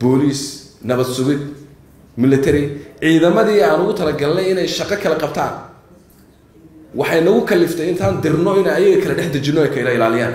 booliis nabad sugid military ciidamadii aan ugu talagalnay inay shaqo kala qabtaan waxay nagu kaliftay intaan dirno in ayaga kala dhex dejino ay kala ilaaliyaan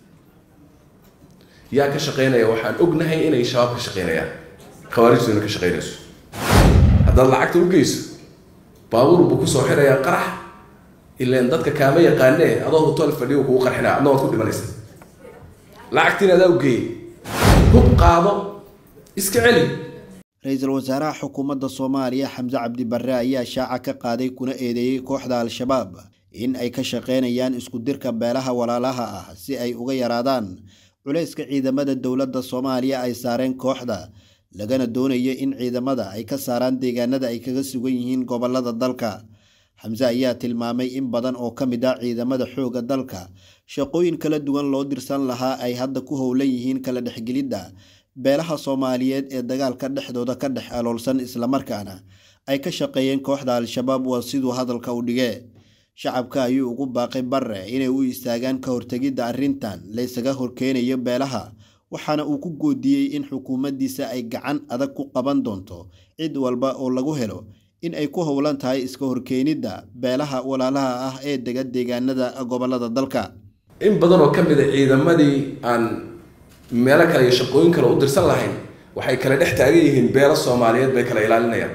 yaa ka shaqaynaya waxaan ognahay inay shabaab ka shaqaynayaan khawaarijtuna ka shaqaynayso haddaad lacagta u geyso baabuur buu kusoo xirayaa qarax ilaan dadka kaama yaqaanee adoo hotel fadhiyo kugu qarxinaa adna waad ku dhimanaysa lacagtiina adaa u geeyey hub qaado iska celi ra-iisul wasaaraha xukuumadda soomaaliya xamse cabdi barre ayaa shaaca ka qaaday kuna eedeeyey kooxda al-shabaab in ay ka shaqaynayaan isku dirka beelaha walaalaha ah si ay uga yaraadaan culayska ciidamada dowladda soomaaliya ay saareen kooxda lagana doonayo in ciidamada ay ka saaraan deegaanada ay kaga sugan yihiin gobolada dalka xamse ayaa tilmaamay in badan oo ka mid ah ciidamada xoogga dalka shaqooyin kala duwan loo dirsan lahaa ay hadda ku howlan yihiin kala dhexgelidda beelaha soomaaliyeed ee dagaalka dhexdooda ka dhex aloolsan islamarkaana ay ka shaqeeyeen kooxda al-shabaab waa siduu hadalka u dhige shacabka ayuu ugu baaqay barre inay u istaagaan ka hortegidda arrintan laysaga horkeenayo beelaha waxaana uu ku goodiyey in xukuumaddiisa ay gacan adag ku qaban doonto cid walba oo lagu helo in ay ku howlan tahay iska horkeenidda beelaha walaalaha ah ee dega deegaanada gobolada dalka in badan oo ka mid a ciidamadii aan meelo kale iyo shaqooyin kale u dirsan lahayn waxay kala dhex taagan yihiin beelo soomaaliyeed bay kala ilaalinayaan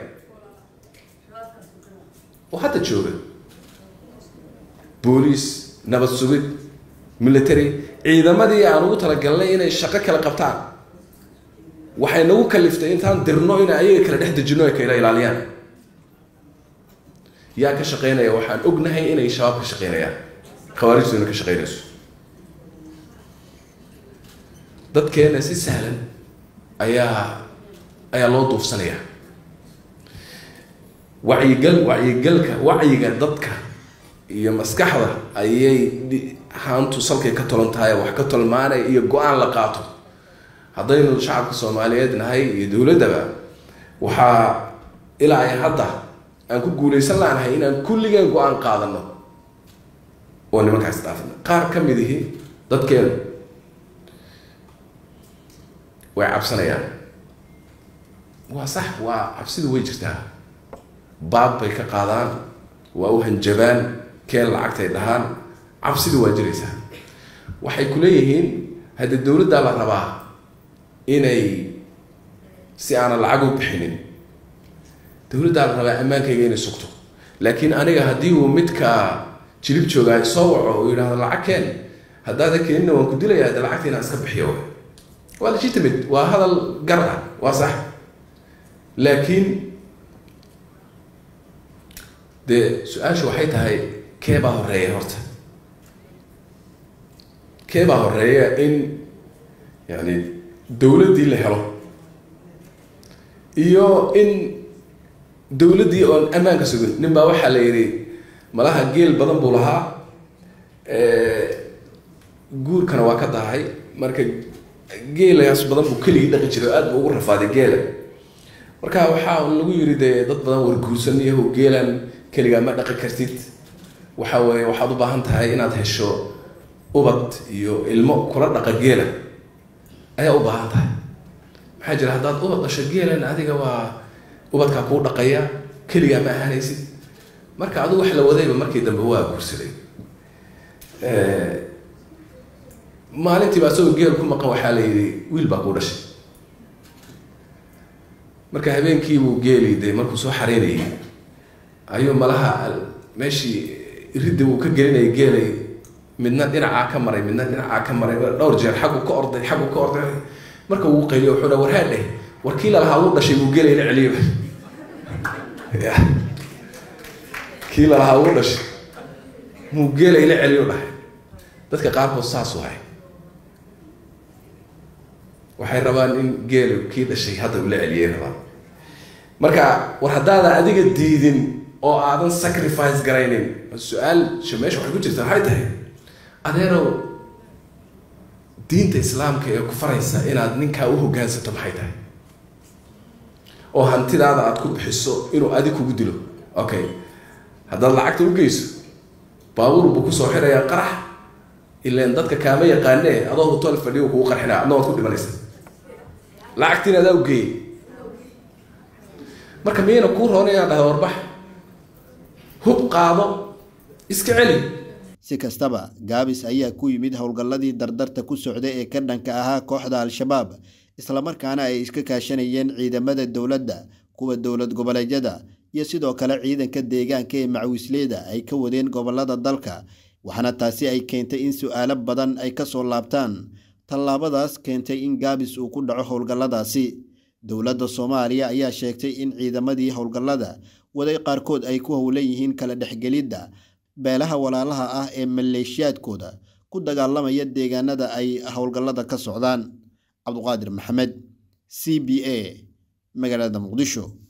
oo hadda jooga booliis nabad sugid military ciidamadii aan ugu talagalnay inay shaqo kala qabtaan waxay nagu kaliftay intaan dirno in ayaga kala dhex dejino ay kala ilaaliyaan yaa ka shaqaynaya waxaan ognahay inay shabaab ka shaqaynayaan khawaarijtuna ka shaqaynayso dadkeena si sahlan ayaa ayaa loo duufsanayaa wacyigal wacyigalka wacyiga dadka iyo maskaxda ayay haantu salkay ka tolan tahay wax ka tolmaanay iyo go-aan la qaato haddaynu shacabka soomaaliyeed nahay iyo dowladdaba waxaa ilaa ay hadda aan ku guulaysan laanahay inaan kulligeen go-aan qaadano oo nimankaas dhaafna qaar ka mid ihi dadkeenu way cabsanayaan waa sax waa cabsidu way jirtaa baab bay ka qaadaan waa u hanjabaan keen lacagtay dhahaan cabsidu waa jiraysaa waxay ku leeyihiin haddii dowladdaa la rabaa inay si aanan lacag u bixinin dowladdaa la rabaa ammaankayga inay sugto laakiin aniga haddii uu midka jilib joogaa soo waco uu yidhahdo lacag keen haddaada keenina waan ku dilaya hadda lacagta inaan iska bixiyo waa legitimate waa hadal gar ah waa sax laakiin dee su-aashu waxay tahay kee baa horeeya horta kee baa horeeya in yani dowladdii la helo iyo in dowladdii oon ammaanka sugin nin baa waxaa la yidhi malaha geel badan buu lahaa guurkana waa ka dahay marka geelaas badan buu keligii dhaqi jiray o aad buu ugu rafaaday geela marka waxaa lagu yiri dee dad badan warguursan iyaho geelan keligaa ma dhaqi kartid waxa weeye waxaad u baahan tahay inaad hesho ubad iyo ilmo kula dhaqa geela ayaa u baahan tahay maxaa jira haddaad ubad dhasho geelan adiga waa ubadkaa kuu dhaqaya keligaa ma ahaanaysid marka adigu wax la wadayba markii dambe waa guursaday maalintiiba asagoo geel ku maqan waxaa la yidhi wiil baa kuu dhashay marka habeenkiibuu geeli de markuu soo xareynayay ayuu malaha meeshii ridda uu ka gelinayay geelay midna dhinacaa ka maray midna dhinacaa ka maray dhowr jeer xaggu ka orday xaggu ka orday marka wuu qayliyo wuxuu dha warhaa dheh war kii lalahaa wuu dhashay buu geelay la celiyo ya kii lalahaa wuu dhashay muu geelay la celiyo dhahay dadka qaarkood saas wahay waxay rabaan in geelu kii dhashay hadda ula celiyay rabaan marka war haddaada adiga diidin oo aadan sacrifice garaynin su-aal meesha waxay ku jirta waxay tahay adeerow diinta islaamka ee ku faraysa inaad ninkaa u hoggaansato maxay tahay oo hantidaada aada ku bixiso inuu adig kugu dilo okay haddaad lacagta u geyso baabuur buu kusoo xirayaa qarax ilaan dadka kaama yaqaanee adoo hotel fadhiyo kugu qarxinaa adna waad ku dhimanaysa lacagtiin adaa u geeyey marka miyayna kuu roona inaan dhahay warbax hub qaado iska celi si kastaba gaabis ayaa ku yimid howlgalladii dardarta ku socda ee ka dhanka ahaa kooxda al-shabaab islamarkaana ay iska kaashanayeen ciidamada dowladda kuwa dowlad goboleedyada iyo sidoo kale ciidanka deegaanka ee macwisleyda ay ka wadeen gobolada dalka waxaana taasi ay keentay in su-aalo badan ay kasoo laabtaan tallaabadaas keentay in gaabis uu ku dhaco howlgalladaasi dowladda soomaaliya ayaa sheegtay in ciidamadii howlgallada waday qaarkood ay ku howlan yihiin kala dhexgelidda beelaha walaalaha ah ee maleeshiyaadkooda ku dagaalamaya deegaanada ay howlgallada ka socdaan cabduqaadir maxamed c b a magaalada muqdisho